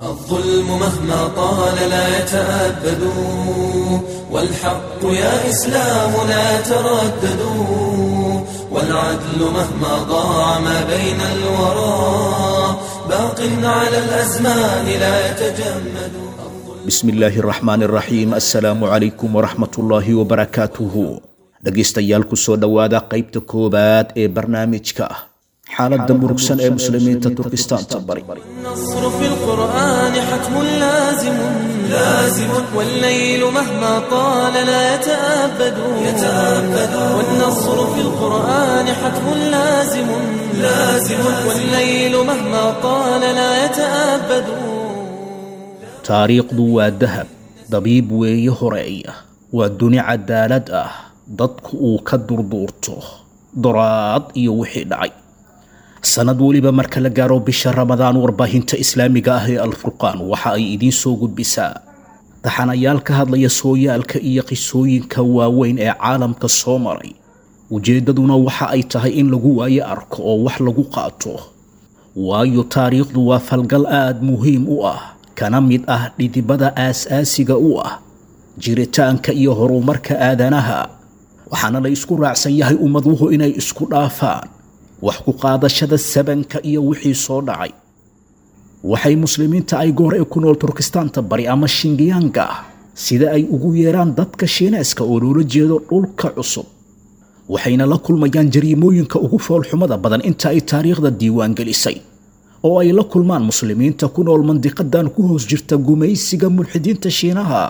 الظلم مهما طال لا يتأبد والحق يا إسلام لا تردد والعدل مهما ضاع ما بين الورى باق على الأزمان لا يتجمد bismi illaahi araxmaan araxiim assalaamu calaykum waraxmatullaahi wabarakaatuhu dhegaystayaal ku soo dhowaada qaybta koowaad ee barnaamijka xaaladda murugsan ee muslimiinta turkistaanta bari النصر في القرآن حتم لازم لازم والليل مهما طال لا يتأبد يتأبد والنصر في القرآن حتم لازم لازم والليل مهما طال لا يتأبد taariikhdu waa dahab dabiib weeye horeeya waa duni cadaalad ah dadku uu ka durduurto doraad iyo wixii dhacay sanad weliba marka la gaaro bisha ramadaan warbaahinta islaamiga ah ee alfurqaan waxa ay idiin soo gudbisaa taxanayaal ka hadlaya sooyaalka iyo qisooyinka waaweyn ee caalamka soo maray ujeeddaduna waxa ay tahay in lagu waayo arko oo wax lagu qaato waayo taariikhdu waa falgal aad muhiim u ah kana mid ah dhidibada aas-aasiga u ah jiritaanka iyo horumarka aadanaha waxaana la isku raacsan yahay ummaduhu inay isku dhaafaan wax ku qaadashada sabanka iyo wixii soo dhacay waxay muslimiinta ay goor ee ku nool turkistaanta bari ama shingiyaanga sida ay ugu yeeraan dadka shiineeska oo loola jeedo dhulka cusub waxayna la kulmayaan jariimooyinka ugu foolxumada badan inta ay taariikhda diiwaan gelisay oo ay la kulmaan muslimiinta ku nool mandiqadan ku hoos jirta gumaysiga mulxidiinta shiinaha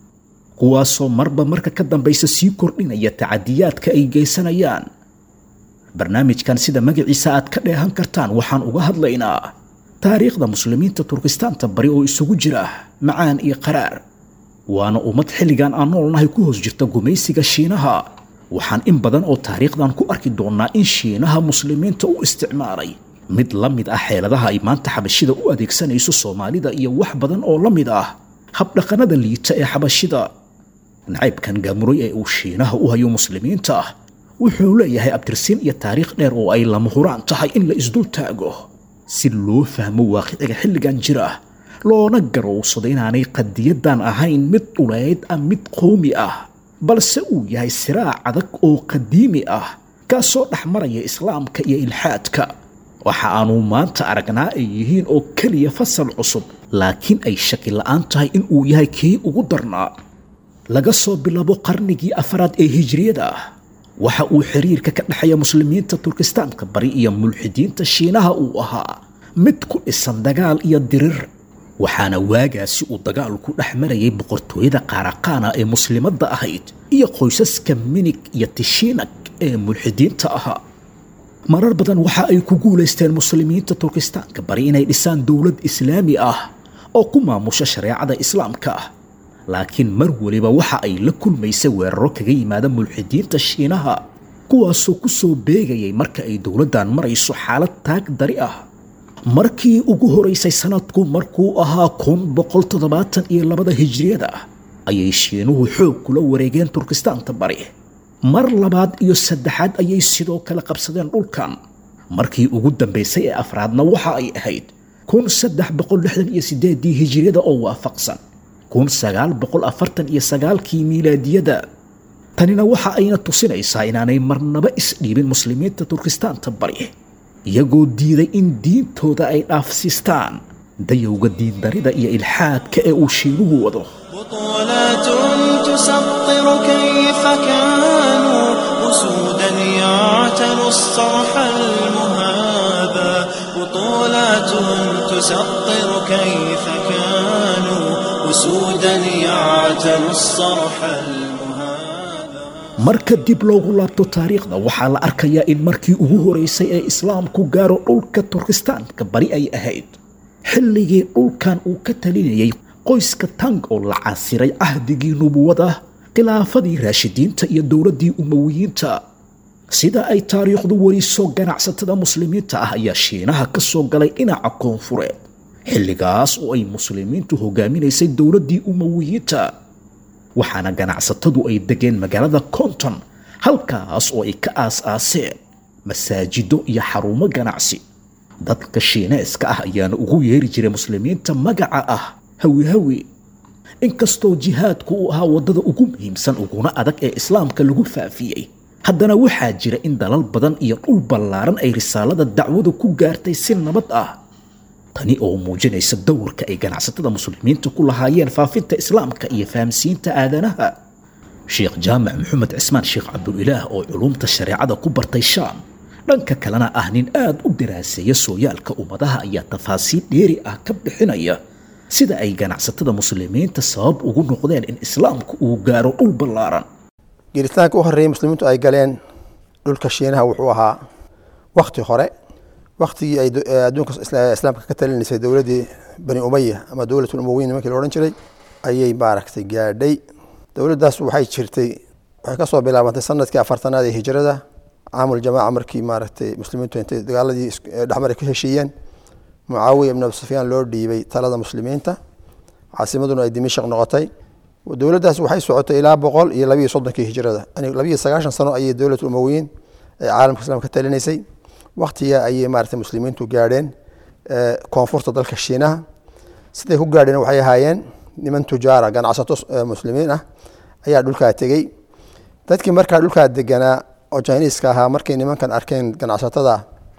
kuwaasoo marba marka ka dambaysa sii kordhinaya tacadiyaadka ay geysanayaan barnaamijkan sida magaciisa aad ka dheehan kartaan waxaan uga hadlaynaa taariikhda muslimiinta turkistaanta bari oo isugu jira macaan iyo qaraar waana ummad xilligan aan noolnahay ku hoos jirta gumaysiga shiinaha waxaan in badan oo taariikhdan ku arki doonnaa in shiinaha muslimiinta u isticmaalay mid la mid ah xeeladaha ay maanta xabashida u adeegsanayso soomaalida iyo wax badan oo la mid ah habdhaqannada liita ee xabashida nacaybkan gaamuray ee uu shiinaha u hayo muslimiinta wuxuu leeyahay abtirsiin iyo taariikh dheer oo ay lama huraan tahay in la isdul taago si loo fahmo waaqiciga xilligan jira loona garowsado inaanay qadiyadan ahayn mid dhuleyd ah mid qowmi ah balse uu yahay siraac adag oo qadiimi ah kaasoo dhex maraya islaamka iyo ilxaadka waxa aanu maanta aragnaa ay yihiin oo keliya fasal cusub laakiin ay shaki la'aan tahay in uu yahay kii ugu darnaa laga soo bilabo qarnigii afaraad ee hijriyada waxa uu xiriirka ka dhexeeya muslimiinta turkistaanka bari iyo mulxidiinta shiinaha uu ahaa mid ku dhisan dagaal iyo dirir waxaana waagaasi uu dagaalku dhex marayay boqortooyada qaaraqaana ee muslimadda ahayd iyo qoysaska minig iyo tishiinag ee mulxidiinta ahaa marar badan waxa ay ku guulaysteen muslimiinta turkistaanka bari inay dhisaan dowlad islaami ah oo ku maamusha shareecada islaamka ah laakiin mar weliba waxa ay la kulmaysay weeraro kaga yimaada mulxidiinta shiinaha kuwaasoo ku soo beegayay marka ay dowladdan marayso xaalad taag dari ah markii ugu horaysay sanadku markuu ahaa kun boqol toddobaatan iyo labada hijriyada ayay shiinuhu xoog kula wareegeen turkistaanta bari mar labaad iyo saddexaad ayay sidoo kale qabsadeen dhulkan markii ugu dambaysay ee afraadna waxa ay ahayd kun saddex boqol lixdan iyo sideedii hijiriyada oo waafaqsan kun sagaal boqol afartan iyo sagaalkii miilaadiyada tanina waxa ayna tusinaysaa inaanay marnaba isdhiibin muslimiinta turkistaanta bari iyagoo diiday in diintooda ay dhaafsiistaan dayowga diindarida iyo ilxaadka ee uu shiinuhu wado بطولات تسطر كيف كانوا أسودا يعتلوا الصرح المهابا بطولات تسطر كيف كانوا أسودا يعتلوا الصرح المهابا marka dib loogu laabto taariikhda waxaa la arkayaa in markii ugu horaysay ee islaamku gaaro dhulka turkistaanka bari ay ahayd xilligii dhulkan uu ka talinayay qoyska tang oo la casiray cahdigii nubuwada khilaafadii raashidiinta iyo dowladdii umawiyiinta sida ay taariikhdu weliso ganacsatada muslimiinta ah ayaa shiinaha ka soo galay dhinaca koonfureed xilligaas oo ay muslimiintu hogaaminaysay dowladdii umawiyiinta waxaana ganacsatadu ay degeen magaalada konton halkaas oo ay ka aas-aaseen masaajido iyo xarumo ganacsi dadka shiineeska ah ayaana ugu yeeri jiray muslimiinta magaca ah hawi hawi inkastoo jihaadku uu ahaa waddada ugu muhiimsan uguna adag ee islaamka lagu faafiyey haddana waxaa jira in dalal badan iyo dhul ballaaran ay risaalada dacwadu ku gaartay si nabad ah tani oo muujinaysa dowrka ay ganacsatada muslimiinta ku lahaayeen faafinta islaamka iyo fahamsiinta aadanaha sheekh jaamac maxamed cismaan sheekh cabdulilaah oo culumta shareecada ku bartay shaam dhanka kalena ah nin aad u daraaseeya sooyaalka ummadaha ayaa tafaasiil dheeri ah ka bixinaya sida ay ganacsatada muslimiinta sabab ugu noqdeen in islaamku uu gaaro dhul ballaaran gelitaanka u horreeyay muslimiintu ay galeen dhulka shiinaha wuxuu ahaa wakti hore waktigii ay adduunka islaamka ka talinaysay dowladdii bani umaya ama dowlatul umowiyin nimankii la odhan jiray ayay maaragtay gaadhay dowladdaas waxay jirtay waxay kasoo bilaabantay sanadkii afartanaad ee hijrada caamul jamaaca markii maaragtay muslimiintu intay dagaaladii dhexmaray ka heshiiyeen mucaawiya ibn abi sufyaan loo dhiibay talada muslimiinta caasimaduna ay dimishaq noqotay dowladdaas waxay socotay ilaa boqol iyo labiiyo soddonkii hijrada yani labiiyo sagaashan sano ayay dowlatu umowiyiin ee caalamka islaamka ka talinaysay waktiga ayay maaragtay muslimiintu gaadheen koonfurta dalka shiinaha siday ku gaadheen waxay ahaayeen niman tujaara ganacsato muslimiin ah ayaa dhulkaa tegey dadkii markaa dhulkaa deganaa oo jiniiska ahaa markay nimankan arkeen ganacsatada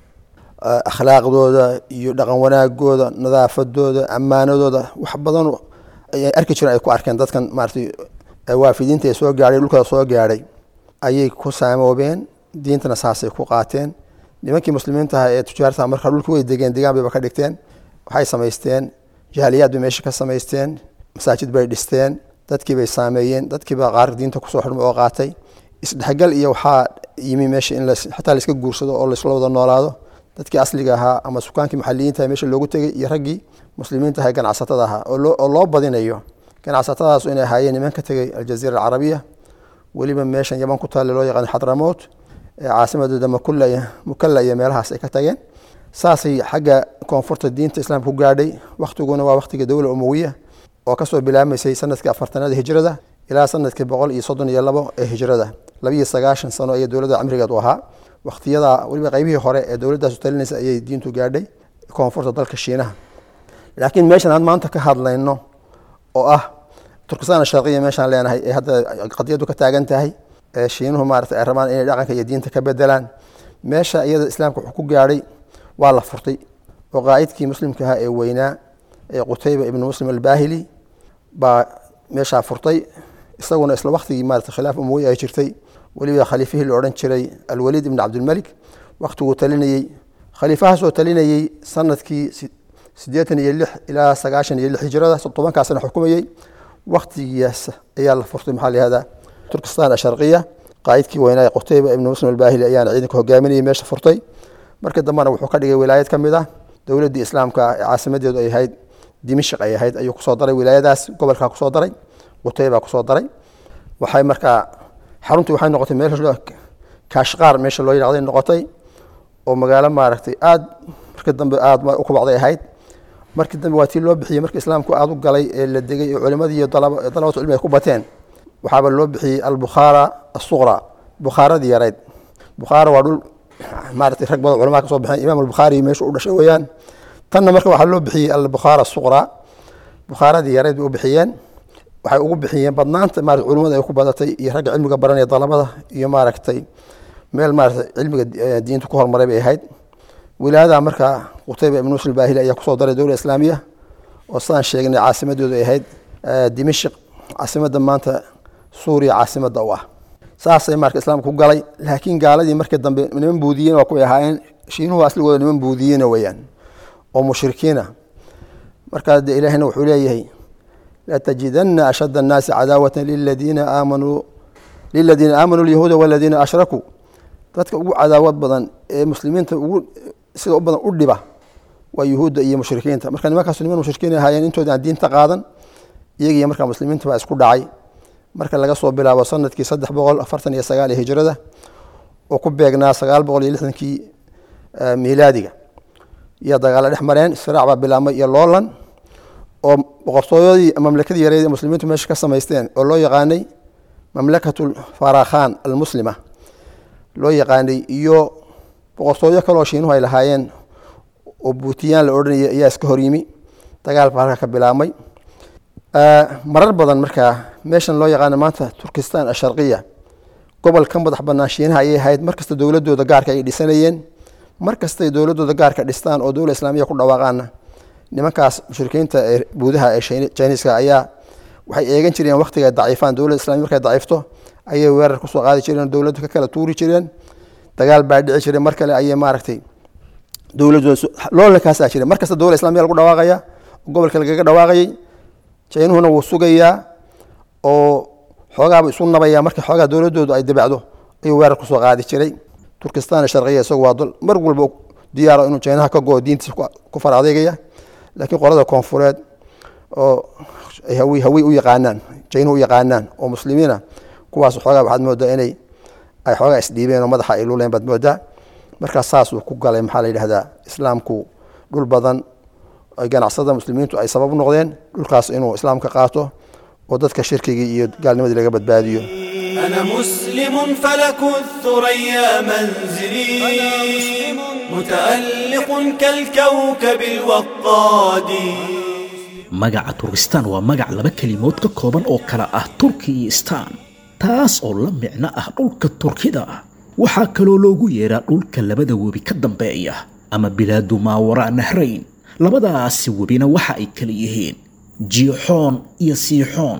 akhlaaqdooda iyo dhaqan wanaagooda nadaafadooda ammaanadooda wax badan ay arki jireen ay ku arkeen dadkan maaratay waafidiinta ee soo gaadhay dhulkooda soo gaadhay ayay ku saamoobeen diintana saasay ku qaateen nimankii muslimiinta aha ee tujaarta markaa dhulki way degeen degaan bayba ka dhigteen waxay samaysteen jaaliyaad bay meesha ka samaysteen masaajid bay dhisteen dadkii bay saameeyeen dadkiiba qaar diinta kusoo xidhmay oo qaatay isdhexgal iyo waxaa yimi meesha in xataa laiska guursado oo laisla wada noolaado dadkii asliga ahaa ama sukaankii maxaliyiinta meesha loogu tegay iyo raggii muslimiinta aha ganacsatada ahaa oo loo badinayo ganacsatadaas inay ahaayeen niman ka tegay aljaziira alcarabiya weliba meeshan yaman ku taale loo yaqaan xadramout ee caasimadooda mukalla iyo meelahaas ay ka tageen saasay xagga koonfurta diinta islaamka ku gaadhay waktiguna waa waktiga dowla umowiya oo kasoo bilaabmaysay sanadkii afartanaad hijrada ilaa sanadkii boqol iyo soddon iyo labo ee hijrada labiiyo sagaashan sano ayay dowladda cimrigeed u ahaa waktiyada weliba qaybihii hore ee dowladdaasu talinaysa ayay diintu gaadhay koonfurta dalka shiinaha laakiin meeshan aan maanta ka hadlayno oo ah turkistan sharqiya meeshaan leenahay ee hadda qadiyadu ka taagan tahay ee shiinuhu maarata ay rabaan inay dhaqanka iyo diinta ka bedelaan meesha iyada islaamka wuxuu ku gaadhay waa la furtay oo qaa'idkii muslimka ahaa ee weynaa ee qutayba ibnu muslim albaahili baa meeshaa furtay isaguna isla waktigii maarata khilaaf umowi ay jirtay weliba khaliifihii la odhan jiray alwaliid ibn cabdilmalik waktiguu talinayey khaliifahaasoo talinayey sanadkii siddeetan iyo lix ilaa sagaashan iyo lix hijrada tobankaa sana xukumayey waktigiias ayaa la furtay maxaa layihahdaa turkistan asharqiya qaa'idkii weynaa qutayba ibnu muslim albaahili ayaana ciidanka hogaaminayay meesha furtay markii dambena wuxuu ka dhigay wilaayad ka mid ah dowladdii islaamka ee caasimadeedu ay ahayd dimishq ay ahayd ayuu kusoo daray wilaayadaas gobolkaa kusoo daray qutayba kusoo daray waxay markaa xaruntii waxay noqotay meel kaashqaar meesha loo yidhahday noqotay oo magaalo maaragtay aad markii dambe aada u kubacday ahayd markii dambe waa tii loo bixiyey markii islaamku aada u galay ee la degay ee culimadii iyo dalabatu cilmi ay ku bateen waxaaba loo bixiyey albukhaara asuqra bukhaaradii yarayd bukhaara waa dhul maaragtay rag badan culamada ka soo baxeen imaam albukhaari meesha u dhashay weeyaan tanna marka waxaa loo bixiyey albukhaara asuqra bukhaaradii yarayd bay u bixiyeen waxay ugu bixiyeen badnaanta maarata culimada ay ku badatay iyo ragga cilmiga baranaya dalabada iyo maaragtay meel maarata cilmiga diinta ku horumaray bay ahayd wilaayada markaa qutayba ibn muslim baahili ayaa kusoo daray dowla islaamiya oo sidaan sheegnay caasimadoodu ay ahayd dimashik caasimada maanta suuriya caasimada u ah saasay marka islaamka ku galay laakiin gaaladii markii dambe niman buudiyiin waa kuway ahaayeen shiinuhu asligooda niman buudiyiina weeyaan oo mushrikiina markaa de ilaahina wuxuu leeyahay latajidana ashad الnaasi cadaawata liladiina aamanuu liladiina aamanuu lyahuuda waladiina ashrakuu dadka ugu cadaawad badan ee muslimiinta ugu sida u badan u dhiba waa yuhuudda iyo mushrikiinta marka nimankaas niman mushrikiin ahaayeen intooda aan diinta qaadan iyagiiyo markaa muslimiinta baa isku dhacay marka laga soo bilaabo sanadkii saddex boqol afartan iyo sagaal ee hijrada oo ku beegnaa sagaal boqol iyo lixdankii miilaadiga iyo dagaalo dhex mareen israac baa bilaabmay iyo loolan oo boqortooyadii mamlakadii yareed ee muslimiintu meesha ka samaysteen oo loo yaqaanay mamlakatu farakhan almuslima loo yaqaanay iyo boqortooyo kaloo shiinuhu ay lahaayeen oo buutiyaan la odhanaya ayaa iska hor yimi dagaal baa halka ka bilaabmay marar badan markaa meeshan loo yaqaano maanta turkistan asharqiya gobol ka madax banaan shiinaha ayay ahayd markasta dowladooda gaarka ay dhisanayeen markastay dowladooda gaarka dhistaan oo dowla islaamiya ku dhawaaqaana nimankaas mushrikiinta ee buudaha ee jiniiska ayaa waxay eegan jireen waktiga daciifaan dowladda islamiya markay daciifto ayay weerar kusoo qaadi jireen dowladdu ka kala tuuri jireen dagaal baa dhici jiray mar kale ayay maaragtay dowladooda loolankaasa jiray markasta dowla islamiya lagu dhawaaqaya gobolka lagaga dhawaaqayay jaynuhuna wuu sugayaa oo xoogaaba isu nabaya marka xoogaa dowladoodu ay dabacdo ayuu weerar kusoo qaadi jiray turkistan sharciya isagu waa dol mar walba diyaaro inuu jaynaha ka goo diintiisa ku far adeegaya laakiin qolada koonfureed oo ay hawi hawi u yaqaanaan jaynuhu u yaqaanaan oo muslimiina kuwaas xoogaa waxaad moodaa inay ay xoogaa isdhiibeen oo madaxa ay luleen baad moodaa markaas saasuu ku galay maxaa la yidhahdaa islaamku dhul badan ay ganacsada muslimiintu ay sabab u noqdeen dhulkaas inuu islaamka qaato oo dadka shirkigii iyo gaalnimadii laga badbaadiyo أنا مسلم فلك الثريا منزلي متألق كالكوكب الوقاد magaca turkistaan waa magac laba kelimood ka kooban oo kala ah turki iyo istaan taas oo la micno ah dhulka turkida waxaa kaloo loogu yeedhaa dhulka labada webi ka dambeeya ama bilaadu maawaraa nahrayn labadaasi webina waxa ay kala yihiin jiixoon iyo siixoon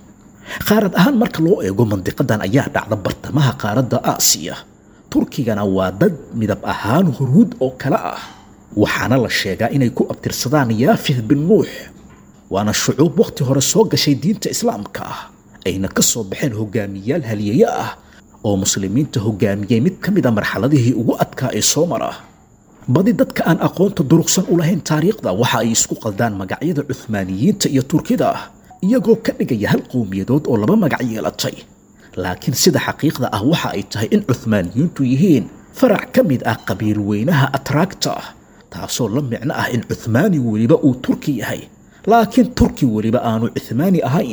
qaarad ahaan marka loo eego mandiqadan ayaa dhacda bartamaha qaaradda aasiya turkigana waa dad midab ahaan huruud oo kale ah waxaana la sheegaa inay ku abtirsadaan yaafih bin nuux waana shucuub wakhti hore soo gashay diinta islaamka ah ayna ka soo baxeen hogaamiyaal haliyaye ah oo muslimiinta hogaamiyey mid ka mid a marxaladihii ugu adkaa ee soo mara badi dadka aan aqoonta durugsan u lahayn taariikhda waxa ay isku qaldaan magacyada cuhmaaniyiinta iyo turkida iyagoo ka dhigaya hal qowmiyadood oo laba magac yeelatay laakiin sida xaqiiqda ah waxa ay tahay in cuhmaaniyiintu yihiin farac ka mid ah qabiil weynaha atraagta taasoo la micno ah in cuhmaani weliba uu turki yahay laakiin turki weliba aanu cuhmaani ahayn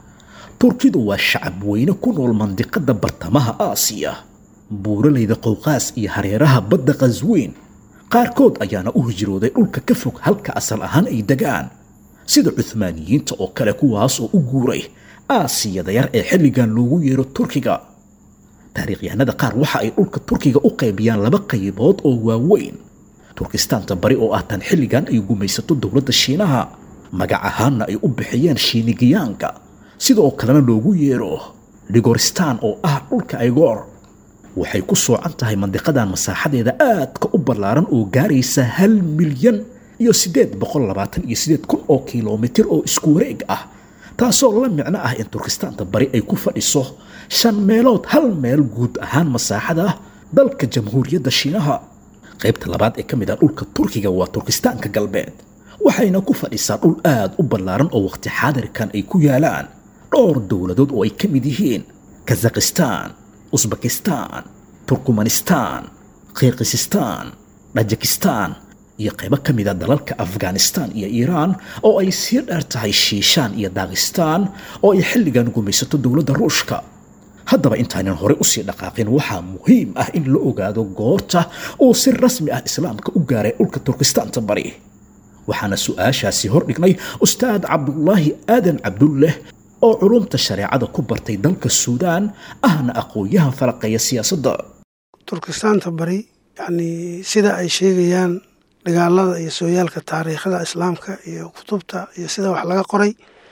turkidu waa shacab weyne ku nool mandiqada bartamaha aasiya buuralayda qowqaas iyo hareeraha badda qasweyn qaarkood ayaana u hijrooday dhulka ka fog halka asal ahaan ay degaan sida cuhmaaniyiinta oo kale kuwaas oo u guuray aasiyada yar ee xilligan loogu yeero turkiga taariikhyahanada qaar waxa ay dhulka turkiga u qaybiyaan laba qaybood oo waaweyn turkistaanta bari oo ah tan xilligan ay gumaysato dowladda shiinaha magac ahaanna ay u bixiyeen shiinigiyaanka sidoo kalena loogu yeero dhigoristaan oo ah dhulka aygoor waxay ku soocan tahay mandiqadan masaaxadeeda aadka u ballaaran oo gaaraysa hal milyan iyo siddeed boqol labaatan iyo siddeed kun oo kilomitir oo isku wareeg ah taasoo la micno ah in turkistaanta bari ay ku fadhiso shan meelood hal meel guud ahaan masaaxada dalka jamhuuriyadda shiinaha qaybta labaad ee ka mid ah dhulka turkiga waa turkistaanka galbeed waxayna ku fadhisaa dhul aad u ballaaran oo waqti xaadirkan ay ku yaalaan dhowr dowladood oo ay ka mid yihiin kazakhistaan usbekistaan turkmanistaan kirgisistaan dhajikistaan iyo qaybo ka mid a dalalka afghanistaan iyo iiraan oo ay sii dheer tahay shiishaan iyo daakistaan oo ay xilligan gumaysato dowladda ruushka haddaba intaanan horey usii dhaqaaqin waxaa muhiim ah in la ogaado goorta uu si rasmi ah islaamka u gaaray dhulka turkistaanta bari waxaana su-aashaasi hordhignay ustaad cabdulaahi aadan cabdulleh oo culumta shareecada ku bartay dalka suudaan ahna aqoon-yahan falaqeeya siyaasadda turkistaanta bari yacni sida ay sheegayaan dagaalada iyo sooyaalka taariikhda islaamka iyo kutubta iyo sida wax laga qoray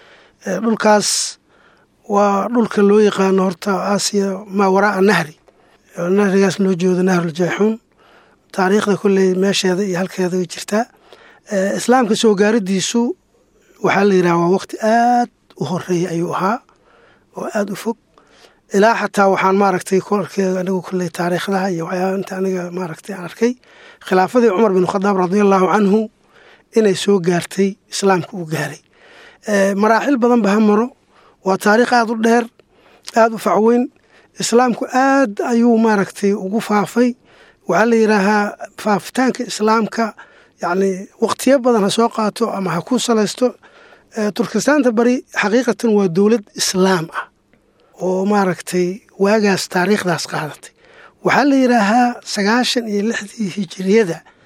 dhulkaas waa dhulka loo yaqaano horta aasiya maa waraa nahri nahrigaas loo jeedo nahruljeexuun taariikhda kolley meesheeda iyo halkeeda way jirtaa islaamka soo gaaridiisu waxaa la yidhaha waa waqti aad u horeeya ayuu ahaa oo aada u fog ilaa xataa waxaan maaragtay ku arkay anigu kolley taariikhdaha iyo waxyaaba inta aniga maaragtay aan arkay khilaafadii cumar bin khadaab radiallahu canhu inay soo gaartay islaamka uu gaaray maraaxil badan ba ha maro waa taariikh aada u dheer aada u facweyn islaamku aad ayuu maaragtay ugu faafay waxaa la yidhaahaa faafitaanka islaamka yacni waqtiyo badan ha soo qaato ama ha ku salaysto turkistaanta bari xaqiiqatan waa dowlad islaam ah oo maaragtay waagaas taariikhdaas qaadatay waxaa la yidhaahaa sagaashan iyo lixdii hijiriyada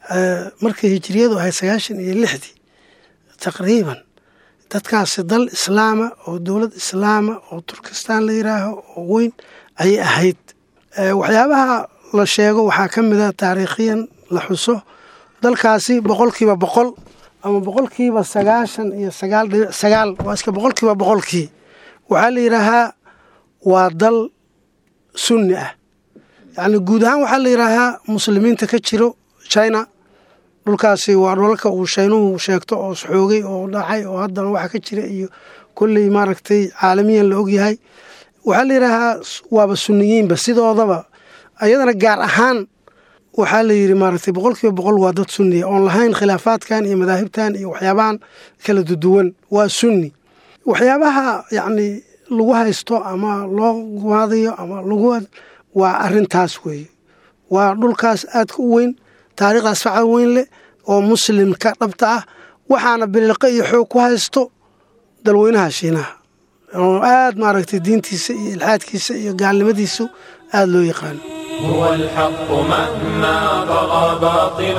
markii hijiriyadu ahayd sagaashan iyo lixdii taqriiban dadkaasi dal islaama oo dowlad islaama oo turkistan la yiraaho oo weyn ayay ahayd waxyaabaha la sheego waxaa ka mid a taariikhiyan la xuso dalkaasi boqolkiiba boqol ama boqolkiiba sagaashan iyo sagaal dhibic sagaal waa iska boqolkiiba boqolkii waxaa la yidhaahaa waa dal sunni ah yacni guud ahaan waxaa la yidhaahaa muslimiinta ka jiro china dhulkaasi waa dhulalka uu shaynuhu sheegto oo xoogay oo dhacay oo haddana waxa ka jira iyo kolley maaragtay caalamiyan la ogyahay waxaa la yidhaahaa waaba sunniyiinba sidoodaba ayadana gaar ahaan waxaa la yidhi maaragtay boqolkiiba boqol waa dad sunniya oon lahayn khilaafaadkan iyo madaahibtan iyo waxyaabahan kala duduwan waa sunni waxyaabaha yacni lagu haysto ama loo gumaadayo ama lagu waa arintaas weeye waa dhulkaas aadka u weyn taariikhdaas faca weyn leh oo muslimka dhabta ah waxaana biliqo iyo xoog ku haysto dalweynaha shiinaha oo aad maaragtay diintiisa iyo ilxaadkiisa iyo gaalnimadiisu aada loo yaqaano هو الحق مهما طغى باطل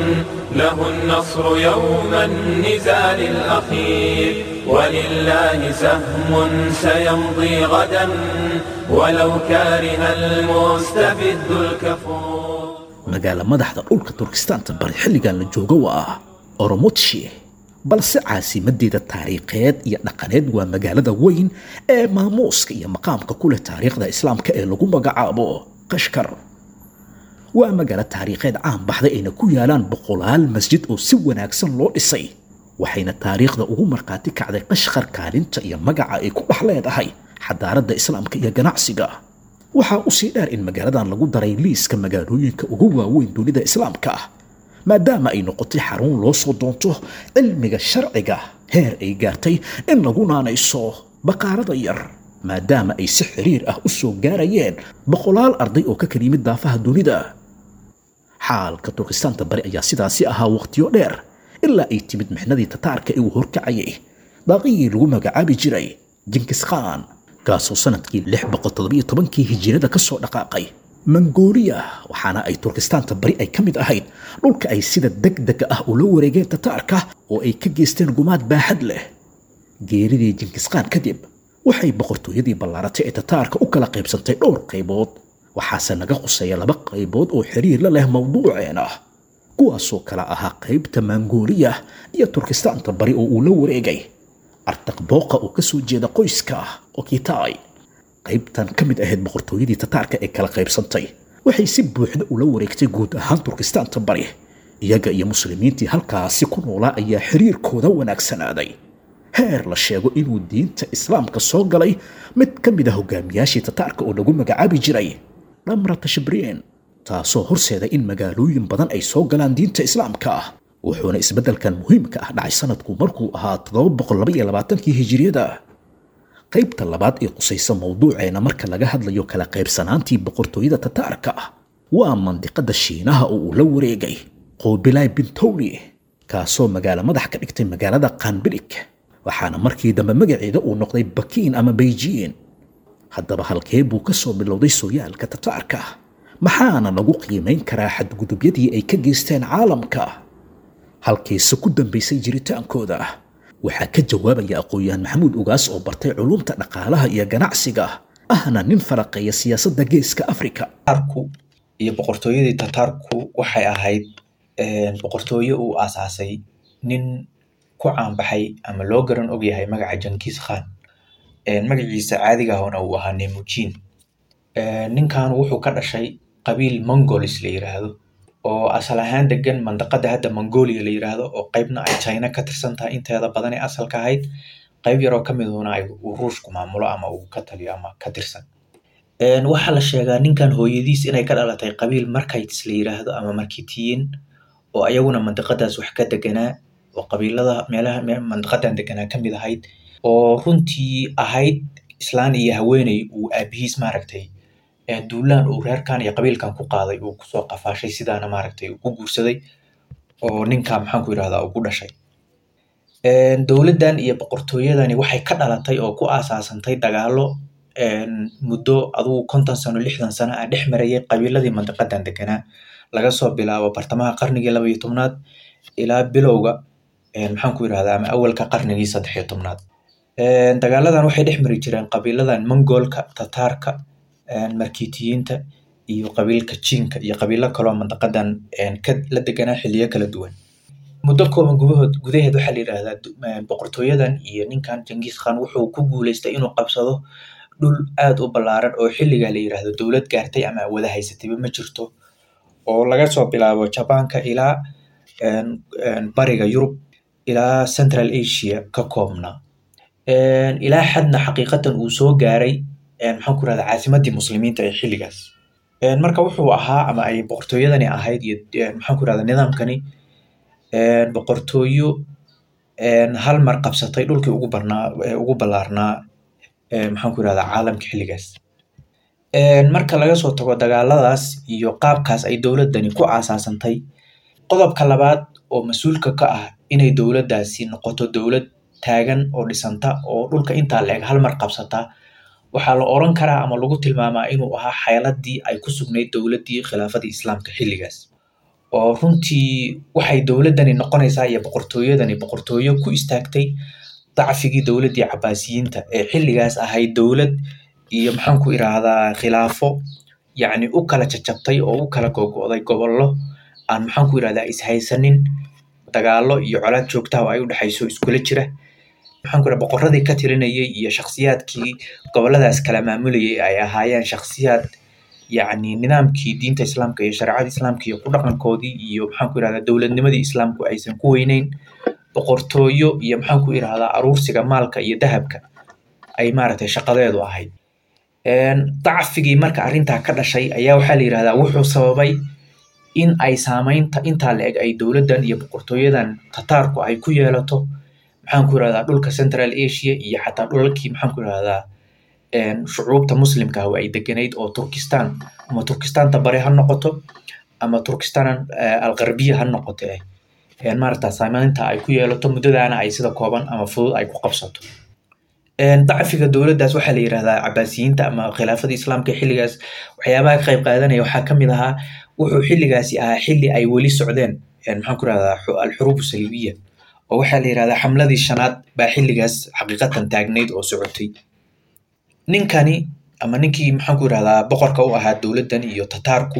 له النصر يوم النزال الأخير ولله سهم سيمضي غدا ولو كاره المستبد الكفور magaala madaxda dhulka turkistaanta bari xilligan la joogo waa oromotshi balse caasimadeeda taariikheed iyo dhaqaneed waa magaalada weyn ee maamuuska iyo maqaamka ku leh taariikhda islaamka ee lagu magacaabo qashkar waa magaalo taariikheed caan baxday ayna ku yaalaan boqolaal masjid oo si wanaagsan loo dhisay waxayna taariikhda ugu markhaati kacday qashkar kaalinta iyo magaca ay ku dhex leedahay xadaaradda islaamka iyo ganacsiga waxaa usii dheer in magaaladan lagu daray liiska magaalooyinka ugu waaweyn dunida islaamka ah maadaama ay noqotay xarun loo soo doonto cilmiga sharciga heer ay gaartay in lagu naanayso baqaarada yar maadaama ay si xiriir ah u soo gaarayeen boqolaal arday oo ka kala yimid daafaha dunida xaalka turkistaanta bari ayaa sidaasi ahaa wakhtiyo dheer ilaa ay timid mixnadii tataarka ee uu horkacayay daaqiyii lagu magacaabi jiray jinkis khan kaasoo sanadkii lix boqol toddobiyo tobankii hijirada ka soo dhaqaaqay mongooliya waxaana ay turkistaanta bari ay ka mid ahayd dhulka ay sida degdega ah ula wareegeen tataarka oo ay ka geysteen gumaad baaxad leh geeridii jinkiskaan kadib waxay boqortooyadii ballaaratay ee tataarka u kala qaybsantay dhowr qaybood waxaase naga quseeya laba qaybood oo xiriir la leh mawduuceena kuwaasoo kala ahaa qaybta mongooliya iyo turkistaanta bari oo uu la wareegay artaqbooqa oo ka soo jeeda qoyska okitay qaybtan ka mid ahayd boqortooyadii tataarka ee kala qaybsantay waxay si buuxda ula wareegtay guud ahaan turkistaanta bari iyaga iyo muslimiintii halkaasi ku noolaa ayaa xiriirkooda wanaagsanaaday heer la sheego inuu diinta islaamka soo galay mid ka mid a hogaamiyaashii tataarka oo lagu magacaabi jiray dhamra tashbriin taasoo horseeda in magaalooyin badan ay soo galaan diinta islaamka ah wuxuuna isbeddelkan muhiimka ah dhacay sanadku markuu ahaa todobaboqollabayoabaatankii hijiriyada qaybta labaad ee qusaysa mawduuceena marka laga hadlayo kala qaybsanaantii boqortooyada tataarka ah waa mandiqada shiinaha oo uu la wareegay qoobilay bintowli kaasoo magaalo madax ka dhigtay magaalada kanbirik waxaana markii dambe magaceeda uu noqday bakiin ama beyjiin haddaba halkee buu ka soo bilowday sooyaalka tataarka maxaana lagu qiimayn karaa xadgudubyadii ay ka geysteen caalamka halkiise ku dambaysay jiritaankooda waxaa ka jawaabaya aqoon-yahan maxamuud ugaas oo bartay culumta dhaqaalaha iyo ganacsiga ahna nin faraqeeya siyaasadda geeska afrika tataarku iyo boqortooyadii tataarku waxay ahayd boqortooye uu aasaasay nin ku caanbaxay ama loo garan ogyahay magaca jankiis khan magaciisa caadiga ahna uu ahaa nemujiin ninkan wuxuu ka dhashay qabiil mongolis la yiraahdo oo asal ahaan degan mandaqada hadda mongolia la yiraahdo oo qaybna ay china ka tirsan tahay inteeda badan ee asalka ahayd qayb yaroo ka miduna ay uu ruushku maamulo ama uu ka taliyo ama ka tirsan waxaa la sheegaa ninkan hooyadiis inay ka dhalatay qabiil markites la yiraahdo ama markitiyin oo ayaguna mandaqadaas wax ka deganaa oo qabiilada meelaha mandaqadan deganaa ka mid ahayd oo runtii ahayd islaan iyo haweeney uu aabihiis maaragtay duulaan uu reerkan iyo qabiilkan ku qaaday uu kusoo qafaashay sidaana maaragtay uu ku guursaday oo ninka maxaan ku yirahdaa uu ku dhashay dowladdan iyo boqortooyadani waxay ka dhalatay oo ku aasaasantay dagaalo muddo adugu konton sano lixdan sano ah dhex marayay qabiiladii mandaqadan deganaa laga soo bilaabo bartamaha qarnigii laba iyo tobnaad ilaa bilowga maxaan ku yirahdaa ama awalka qarnigii saddex iyo tobnaad dagaaladan waxay dhex mari jireen qabiiladan mongoolka tataarka markitiyiinta iyo qabiilka jiinka iyo qabiilo kaloo mandaqadan ka la deganaa xiliyo kala duwan muddo kooban gudahood gudaheed waxaa la yidhaahdaa boqortooyadan iyo ninkan jengiis khan wuxuu ku guuleystay inuu qabsado dhul aad u ballaaran oo xilligaa la yidhaahdo dowlad gaartay ama wada haysatayba ma jirto oo laga soo bilaabo jabaanka ilaa bariga yurub ilaa central asia ka koobna ilaa xadna xaqiiqatan uu soo gaaray maxaan ku rahdaa caasimadii muslimiinta ee xilligaas marka wuxuu ahaa ama ay boqortooyadani ahayd iyo maxaan ku rahdaa nidaamkani boqortooyo hal mar qabsatay dhulkii ugu barnaa ugu ballaarnaa maxaan ku yirahdaa caalamka xilligaas marka laga soo tago dagaaladaas iyo qaabkaas ay dowladdani ku aasaasantay qodobka labaad oo mas-uulka ka ah inay dowladdaasi noqoto dowlad taagan oo dhisanta oo dhulka intaa la eg hal mar qabsata waxaa la oran karaa ama lagu tilmaamaa inuu ahaa xeeladii ay ku sugnayd dowladdii khilaafadii islaamka xilligaas oo runtii waxay dowladdani noqonaysaa iyo boqortooyadani boqortooyo ku istaagtay dacfigii dowladdii cabaasiyiinta ee xilligaas ahayd dowlad iyo maxaan ku iraahdaa khilaafo yacni u kala jajabtay oo u kala gogo'day gobollo aan maxaan ku irahdaa ishaysanin dagaalo iyo colaad joogtaha oo ay u dhexayso iskula jira maxaan ku iraha boqorradii ka tirinayay iyo shakhsiyaadkii gobolladaas kala maamulayay ay ahaayeen shakhsiyaad yacni nidaamkii diinta islaamka iyo shareecada islaamka iyo ku dhaqankoodii iyo maxaan ku irahdaa dowladnimadii islaamku aysan ku weyneyn boqortooyo iyo maxaan ku irahdaa aruursiga maalka iyo dahabka ay maaragtay shaqadeedu ahayd dacfigii marka arrintaa ka dhashay ayaa waxaa la yidhahdaa wuxuu sababay in ay saamaynta intaa la eg ay dowladdan iyo boqortooyadan tataarku ay ku yeelato maxaan ku irahdaa dhulka central asia iyo xataa dhulalkii maxaan ku irahdaa shucuubta muslimka ah ay deganayd oo turkistan ama turkistaanta bari ha noqoto ama turkistan algarbiya ha noqoto eh maaragta saamaynta ay ku yeelato muddadaana ay sida kooban ama fudud ay ku qabsato dacfiga dowladdaas waxaa la yidhahdaa cabaasiyiinta ama khilaafada islaamka xilligaas waxyaabaha ka qayb qaadanaya waxaa ka mid ahaa wuxuu xilligaasi ahaa xilli ay weli socdeen maxaan ku irahdaa alxuruub saliibiya oo waxaa la yidhahdaa xamladii shanaad baa xilligaas xaqiiqatan taagnayd oo socotay ninkani ama ninkii maxaan ku irahdaa boqorka u ahaa dowladdan iyo tataarku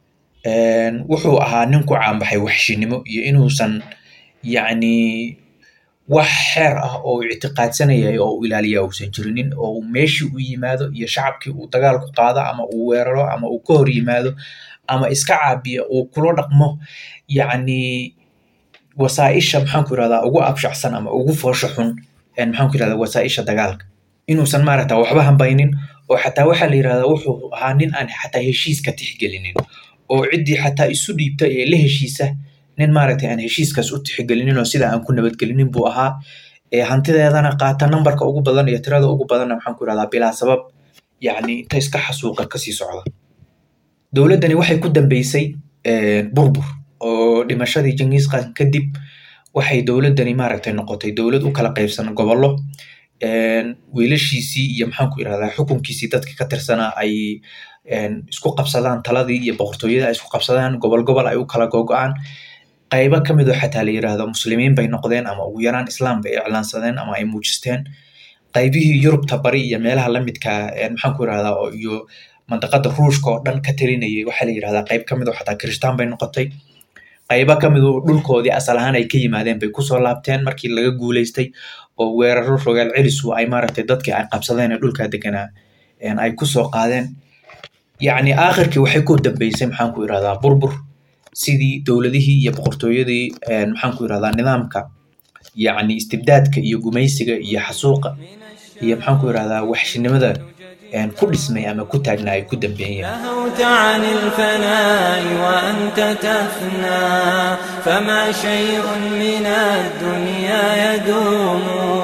wuxuu ahaa nin ku caanbaxay waxshinimo iyo inuusan yacni wax xeer ah oo uu ictiqaadsanayay oo uu ilaaliya uusan jirinin oo uu meeshii u yimaado iyo shacabkii uu dagaal ku qaado ama uu weeraro ama uu ka hor yimaado ama iska caabiya uu kula dhaqmo yacni wasaaisha maxaan ku irahdaa ugu abshacsan ama ugu foosho xun maxaan ku irahdaa wasaaisha dagaalka inuusan maaragta waxba hambaynin oo xataa waxaa la yirahdaa wuxuu ahaa nin aan xataa heshiiska tixgelinin oo ciddii xataa isu dhiibta ee la heshiisa nin maaragtay aan heshiiskaas u tixgelinin oo sida aan ku nabadgelinin buu ahaa hantideedana qaata nambarka ugu badan iyo tirada ugu badanna maxaan ku irahdaa bilaa sabab yacni inta iska xasuuqa kasii socda dowladdani waxay ku dambeysay burbur oo dhimashadii jengiis khan kadib waxay dowladdani maaragtay noqotay dowlad u kala qaybsan gobollo wiilashiisii iyo maxaan ku irahdaa xukunkiisii dadka ka tirsanaa ay isku qabsadaan taladii iyo boqortooyada ay isku qabsadaan gobol gobol ay u kala gogo-aan qaybo ka mid oo xataa la yiraahdo muslimiin bay noqdeen ama ugu yaraan islaam bay iclaansadeen ama ay muujisteen qaybihii yurubta bari iyo meelaha lamidka maxaan ku irahdaa iyo mandaqada ruushka oo dhan ka talinayay waxaa la yirahdaa qayb ka mid oo xataa kiristaan bay noqotay qaybo ka mid oo dhulkoodii asal ahaan ay ka yimaadeen bay kusoo laabteen markii laga guuleystay oo weeraro rogaal celisu ay maaragtay dadkii ay qabsadeen ee dhulkaa deganaa ay kusoo qaadeen yacni aakhirkii waxay ku dambeysay maxaan ku irahdaa burbur sidii dowladihii iyo boqortooyadii maxaan ku irahdaa nidaamka yacni istibdaadka iyo gumaysiga iyo xasuuqa iyo maxaan ku irahdaa waxshinimada ku dhismay ama ku taagna ay ku dambeeyeen نهوت عن الفناء وأنت تفنى فما شيء من الدنيا يدوم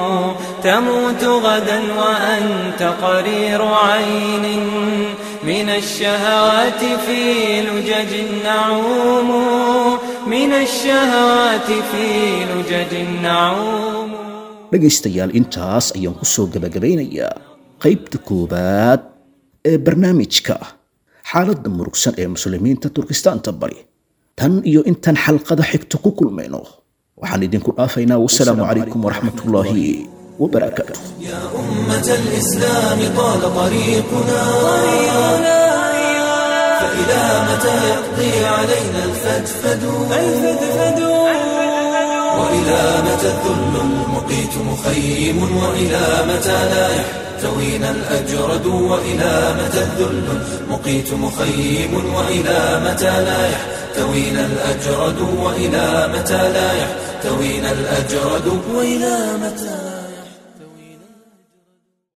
تموت غدا وأنت قرير عين من الشهوات في لجج نعوم من الشهوات في لجج نعوم dhegaystayaal intaas ayaan ku soo gabagabaynayaa qaybta koowaad ee barnaamijka xaaladda murugsan ee muslimiinta turkistaanta bari tan iyo intaan xalqada xigta ku kulmayno waxaan idinku dhaafaynaa wasalaamu calaykum waraxmatullaahi wabarakaatuh يا أمة الإسلام طال طريقنا فإلى متى يقضي علينا الفدفد وإلى متى الذل المقيت مخيم وإلى متى لا يحتوينا الأجرد وإلى متى الذل المقيت مخيم وإلى متى لا يحتوينا الأجرد وإلى متى لا يحتوينا الأجرد وإلى متى